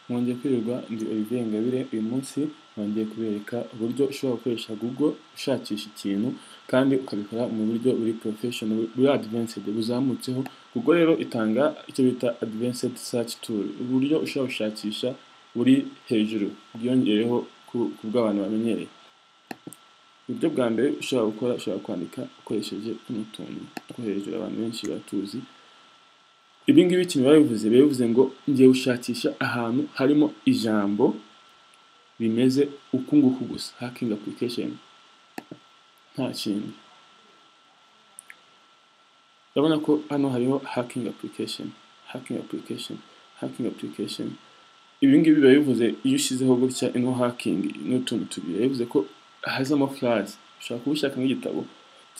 mwongeye kwirirwa ndi Olivier Ingabire uyu munsi nongeye kubereka uburyo ushobora gukoresha Google ushakisha ikintu kandi ukabikora mu buryo buri professional buri advanced buzamutseho Google rero itanga icyo bita advanced search tool uburyo ushobora gushakisha buri hejuru bwiyongereyeho ku bw'abantu bamenyereye uburyo bwa mbere ushobora gukora ushobora kwandika ukoresheje tuno tuntu two hejuru abantu benshi baratuzi ibi ngibi ikintu biba bivuze biba bivuze ngo ngiye gushakisha ahantu harimo ijambo bimeze uku nguku gusa hacking application nta kindi urabona ko hano hariho hacking application hacking application hacking application ibi ngibi biba bivuze iyo ushyizeho gutya ino hacking n'utuntu tubiri biba bivuze ko hazamo furazi ushobora kuba ushaka nk'igitabo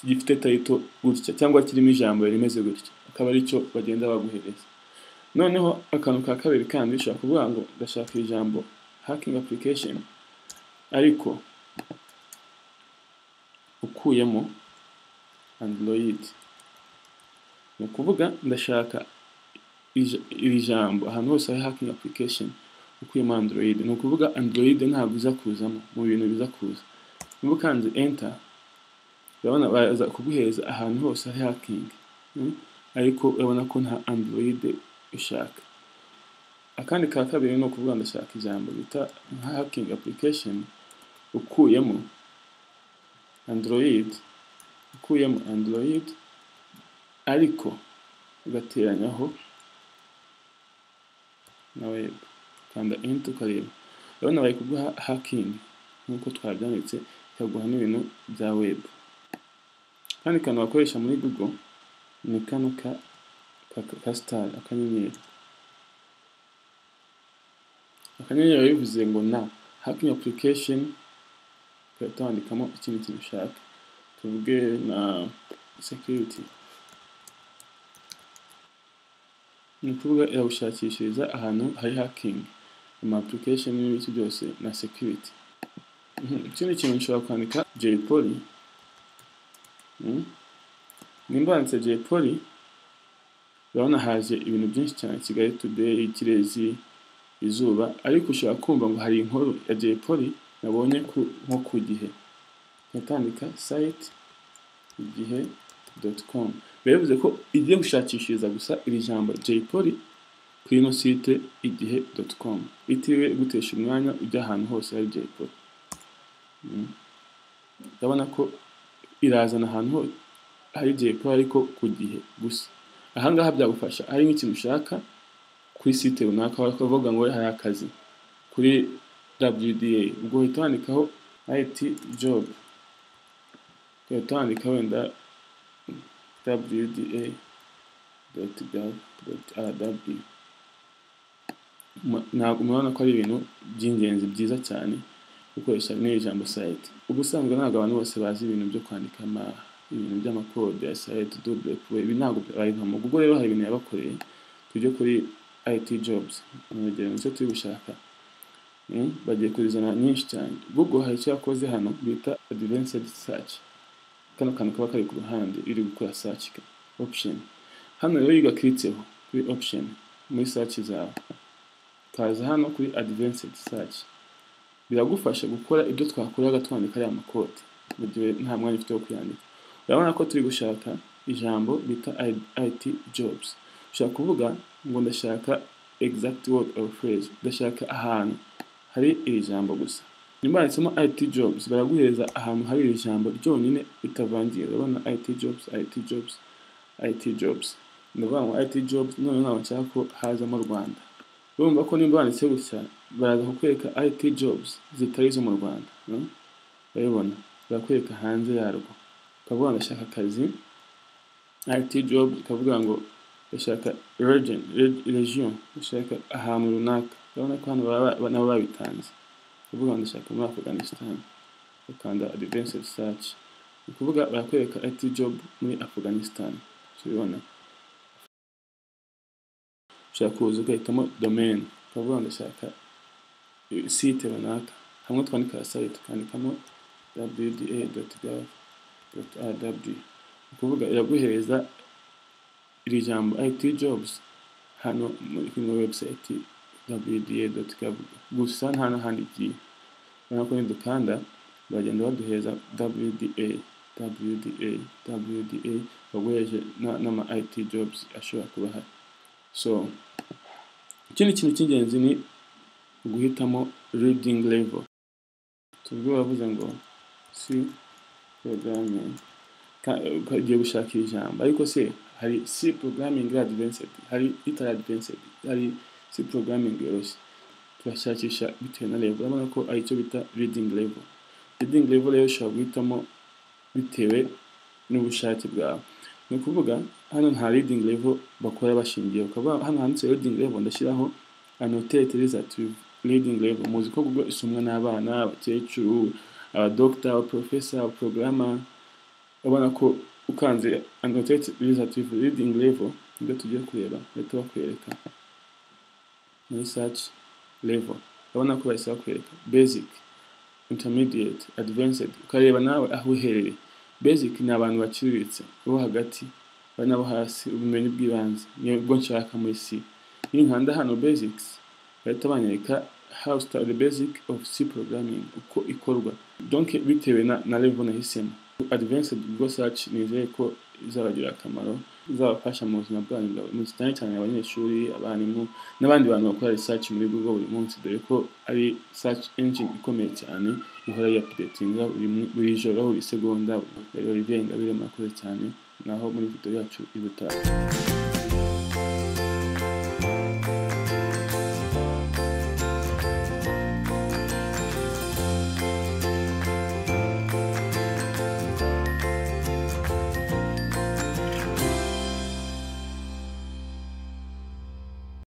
gifite tayito gutya cyangwa kirimo ijambo rimeze gutya akaba ari cyo bagenda baguhereza noneho akantu ka kabiri kandi ushobora kuvuga ngo ndashaka ijambo hakingi application ariko ukuyemo android ni ukuvuga ndashaka iri jambo ahantu hose hari hakingi application ukuyemo android ni ukuvuga android ntabwo iza kuzamo mu bintu biza kuza niba ukanze enter urabona baza kuguhereza ahantu hose hari hakingi ariko urabona ko nta android ushaka akandi ka kabiri ni ukuvuga ndashaka ijambo bita nka hakingi application ukuyemo android ukuyemo android ariko ugateranyaho na web kanda enter ukareba urabona bari kuguha hakingi nk'uko twabyanditse ikaguha n'ibintu bya web kandi kantu bakoresha muri google ni kano ka ka sitari akanyenyeri akanyenyeri bivuze ngo na hakingi application tugahita wandikamo ikindi kintu ushaka tuvuge na security ni ukuvuga iragushakishiriza ahantu hari hakingi ama application n'ibindi byose na security ikindi kintu nshobora kwandika jpoli nimba wanditse jay poli urabona haje ibintu byinshi cyane kigali today kirezi izuba ariko ushobora kumva ngo hari inkuru ya jay poli nabonye nko ku gihe nkatandika site igihe doti komu biba bivuze ko igiye gushakishiriza gusa iri jambo jay poli kuri ino site igihe doti komu itiriwe gutesha umwanya ujya ahantu hose hari jay poli urabona ko irazana ahantu hose hari igihe kuba ariko ku gihe gusa ahangaha byagufasha hari nk'ikintu ushaka kuri site runaka bakavuga ngo hari akazi kuri WDA ubwo uhita wandikaho IT job ugahita wandika wenda wda.gov.rw ntabwo murabona ko ari ibintu by'ingenzi byiza cyane gukoresha n'iri jambo site ubusanzwe ntabwo abantu bose bazi ibintu byo kwandika ibintu by'amakode ya site double pwe ibi ntabwo babivamo ubwo rero hari ibintu yabakoreye tujye kuri IT jobs umwegera nicyo turi gushaka bagiye kuzizana nyinshi cyane Google hari icyo yakoze hano bita advanced search kano kantu kaba kari ku ruhande iri gukora search option hano rero iyo ugakritseho kuri option muri search zawe kaza hano kuri advanced search biragufasha gukora ibyo twakoraga twandika ariya makode mu gihe nta mwanya ufite wo kuyandika urabona ko turi gushaka ijambo bita IT jobs ushobora kuvuga ngo ndashaka exact word or phrase ndashaka ahantu hari iri jambo gusa nyuma yanditsemo IT jobs baraguhereza ahantu hari iri jambo ryonyine bitavangiye urabona IT jobs IT jobs IT jobs ndavuga ngo IT jobs none ntabwo nshaka ko hazamo Rwanda urumva ko nimba wanditse gusa baraza kukwereka IT jobs zitari izo mu Rwanda urabibona barakwereka hanze yarwo ukavuga ngo ndashaka akazi IT job ukavuga ngo ndashaka region region ndashaka ahantu runaka urabona ko hano nabo babitanze ukavuga ngo ndashaka muri Afghanistan ukanda advanced search ni ukuvuga barakwereka IT job muri Afghanistan tubibona ushaka kuza ugahitamo domain ukavuga ngo ndashaka site runaka hamwe twandika site ukandikamo wda.gov rw ukuvuga iraguhereza iri jambo IT jobs hano muri website www.wda.gov gusa nta n'ahandi igiye urabona ko nidukanda bagenda baduheza wda wda wda baguheje n'ama it jobs ashobora kuba ahari so ikindi kintu cy'ingenzi ni uguhitamo reading level tubwo bavuze ngo si programming ugiye gushaka ijambo ariko se hari c programming advanced hari itara advanced hari c programming yoroshye turashakisha bitewe na level urabona ko ari icyo bita reading level reading level rero ushobora guhitamo bitewe n'ubushake bwawe ni ukuvuga hano nta reading level bakora bashingiye ukaba hano handitse reading level ndashyiraho annotate resultative reading level muzi ko google isomwa n'abana abakecuru abadokita abaprofesa abaporogaramu ubona ko ukanze annotate resultative reading level nibyo tugiye kureba bahita bakwereka muri search level urabona ko bahise bakwereka basic intermediate advanced ukareba nawe aho uherereye basic ni abantu baciriritse bo hagati bari nabo hasi ubumenyi bw'ibanze nibwo nshaka muri c n'inkanda hano basics bahita banyereka how start the basic of c programming uko ikorwa donc bitewe na, na level nahisemo advanced google search nizeye ko izabagira akamaro izabafasha mu buzima bwanyu bwa buri munsi cyane cyane abanyeshuri abarimu n'abandi bantu bakora research muri google buri munsi dore ko ari search engine ikomeye cyane ihora yapudetinga buri joro buri segonda rero rirenga biri murakoze cyane naho muri video yacu y'ubutaha